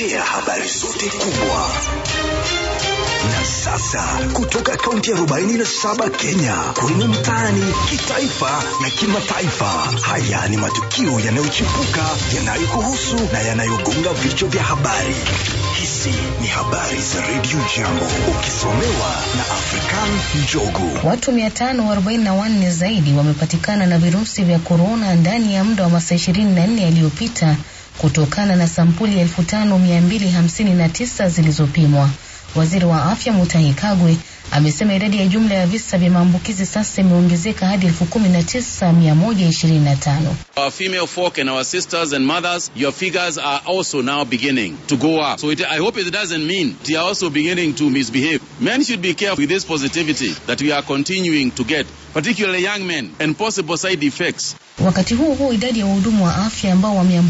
kukuletea habari zote kubwa na sasa kutoka kaunti ya 47 Kenya kwenye mtaani, kitaifa na kimataifa. Haya ni matukio yanayochipuka yanayokuhusu na yanayogonga vichwa vya habari. Hizi ni habari za Radio Jambo, ukisomewa na African Njogu. Watu 544 zaidi wamepatikana na virusi vya korona ndani ya muda wa masaa 24 yaliyopita kutokana na sampuli 5259 zilizopimwa. Waziri wa afya Mutahi Kagwe amesema idadi ya jumla ya visa vya maambukizi sasa imeongezeka hadi 19125. Our female folk and our sisters and mothers, your figures are also now beginning to go up. So it, I hope it doesn't mean they are also beginning to misbehave. Men should be careful with this positivity that we are continuing to get, particularly young men, and possible side effects. Wakati huo huo, idadi ya wahudumu wa afya ambao wameambukizwa